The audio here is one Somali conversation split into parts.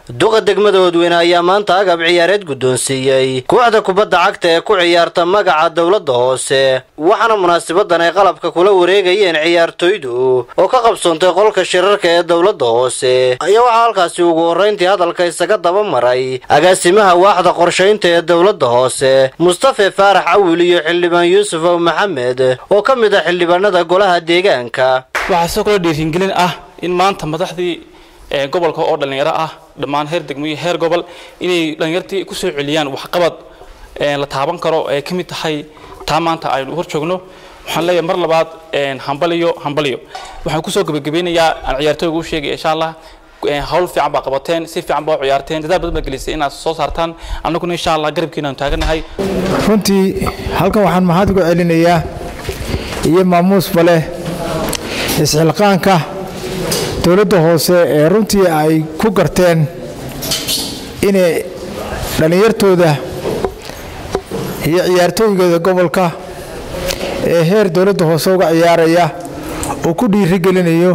duqa degmada oodweyne ayaa maanta agab ciyaareed guddoonsiiyey kooxda kubadda cagta ee ku ciyaarta magaca dowladda hoose waxaana munaasabadan ay qalabka kula wareegayeen ciyaartoydu oo ka qabsoontay qolka shirarka ee dowladda hoose ayaa waxaa halkaasi ugu horrayntii hadalka isaga daba maray agaasimaha waaxda qorshaynta ee dowladda hoose mustafe faarax cawil iyo xildhibaan yuusuf ow maxamed oo ka mid ah xildhibaanada golaha deegaanka waxaa sidoo kale dhiirigelin ah in maanta madaxdii gobolka oo dhallinyaro ah dhammaan heer degmo iyo heer gobol inay dhallinyartii ku soo celiyaan waxqabad la taaban karo ee ka mid tahay taa maanta aynu hor joogno waxaan leeyahay mar labaad hambaliyo hambaliyo waxaan kusoo gebagabeynayaa aan ciyaartooyga u sheegaya insha allah hawl fiican baa qabateen si fiican baa u ciyaarteen dadaal badan baa gelisay inaad soo saartaan annaguna insha allah garabkiina aanu taaganahay runtii halkan waxaan mahad ugu celinayaa iyo maamuusba leh isxilqaanka dowladda hoose ee runtii ay ku garteen inay dhallinyartooda iyo ciyaartooygooda gobolka ee heer dowladda hoose uga ciyaaraya uu ku dhiirigelinayo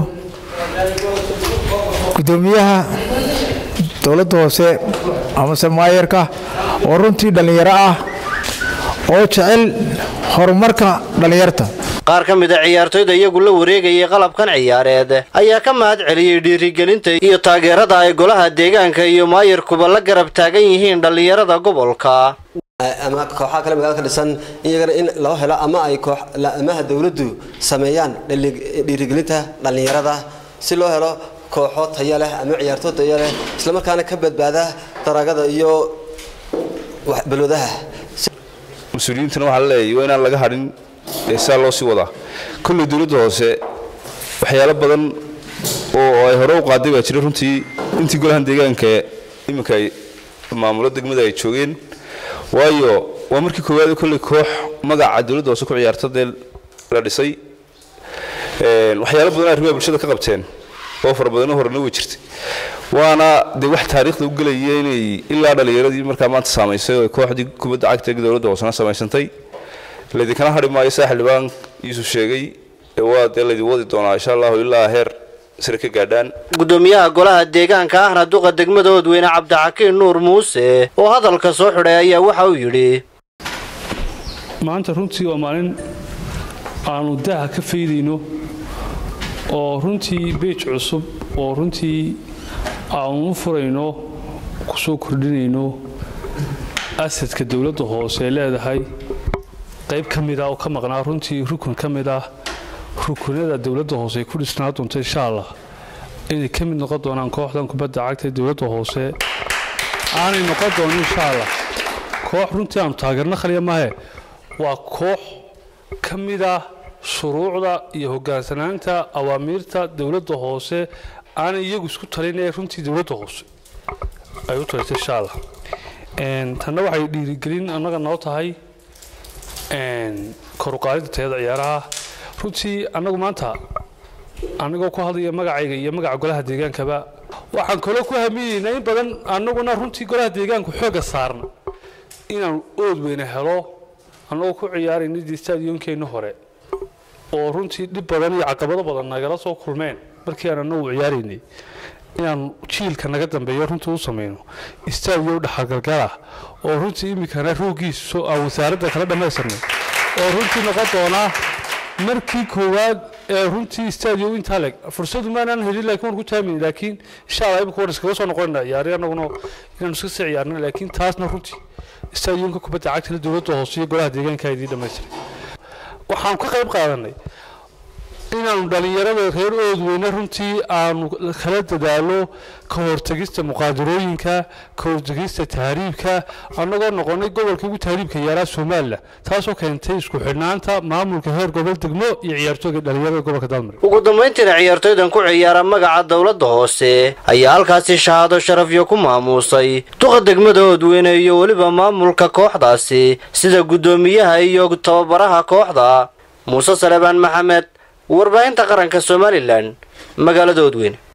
guddoomiyaha dowladda hoose amase maayarka oo runtii dhallinyaro ah oo jecel horumarka dhallinyarta qaar ka mid a ciyaartoyda iyagu la wareegayay qalabkan ciyaareed ayaa ka mahad celiyey dhiirigelinta iyo taageerada ay golaha deegaanka iyo maayarkuba la garab taagan yihiin dhallinyarada gobolka ama kooxaha kale magaalada ka dhisan iyagana in loo helo ama ay amaha dowladdu sameeyaan dhiirigelinta dhallinyarada si loo helo kooxo taya leh ama ciyaartoo taya leh islamarkaana ka badbaada daraagada iyo balwadaha mas-uuliyiintana waxaa la leeyahay waa inaan laga hadhin saa loo sii wadaa kolley dowladda hoose waxyaalo badan oo ay hore u qaaday baa jira runtii intii golahan deegaanka iminka ay maamulo degmada ay joogeen waayo waa markii koowaad kolley koox magaca dowladda hoose ku ciyaarta dee la dhisay waxyaalo badan arrimaha bulshada ka qabteen oo fara badanoo horena way jirtay waana dee wax taariikhda u gelaya inay ilaa dhallinyaradii markaa maanta saamaysay oo kooxdii kubadda cagta dowladda hoosena samaysantay laydinkana hadhi maayo saa xildhibaan yuusuf sheegay waa dee laydin wadi doonaa insha allahu ilaa heer sare ka gaadhaan guddoomiyaha golaha deegaanka ahna duqa degmada oodweyne cabdixakiin nuur muuse oo hadalka soo xidhay ayaa waxa uu yidhi maanta runtii waa maalin aanu daaha ka faydayno oo runtii beej cusub oo runtii aanu u furayno ku soo kordhinayno asadka dowladda hoose ee leedahay qayb ka mid ah oo ka maqnaa runtii rukun ka mid ah rukunada dowladda hoose ay ku dhisnaa doonta insha allah inay ka mid noqon doonaan kooxdan kubadda cagta ee dowladda hoose aanay noqon doonin insha allah koox runtii aanu taageerno khaliya maahe waa koox ka mid ah shuruucda iyo hogaansanaanta awaamiirta dowladda hoose aanay iyagu isku talin ee runtii dowladda hoose ay u talisay insha allah tanna waxay dhiirigelin annaga noo tahay koruqaalida tayada ciyaaraha runtii annagu maanta anagoo ku hadlaya magacayga iyo magaca golaha deegaankaba waxaan kaloo ku hamiyeynaa in badan annaguna runtii golaha deegaanku xooga saarna inaanu ood weyne helo annagoo ku ciyaarayna stadionkeenna hore oo runtii dhib badan iyo caqabado badan nagala soo kulmeen markii aan anagu ciyaaraynay inaanu jiilka naga dambeeyo runtii u samayno stadiyo dhexalgalgalah oo runtii iminkana roogiisu aan wasaaradda kala dhammaystirnay oo runtii noqon doonaa markii koowaad ee runtii stadiyo intaa leg fursadu maanaan helin laakiin waan ku taamayna laakiin insha allah imika waan iskaga soo noqonayna ciyaari annaguna inaanu iska sii ciyaarna laakiin taasna runtii stadionka kubadda cagtana dowladda hoose iyo golaha deegaanka idii dhammaystiray waxaan ka qayb qaadanay inaanu dhallinyarada reer oodweyne runtii aanu kala dadaalo ka hortegista muqaadarooyinka ka hortegista tahriibka annagoo noqonay gobolka ugu tahriibka yaaraa somalilan taasoo keentay isku xidhnaanta maamulka heer gobol degmo iyo ciyaartooyga dhallinyarada gobolka dalmari ugu dambayntiina ciyaartoydan ku ciyaara magaca dowladda hoose ayaa halkaasi shahaado sharafyo ku maamuusay duqa degmada oodweyne iyo weliba maamulka kooxdaasi sida guddoomiyaha iyo tababaraha kooxda muuse salebaan maxamed warbaahinta qaranka somalilan magaalada oodweyne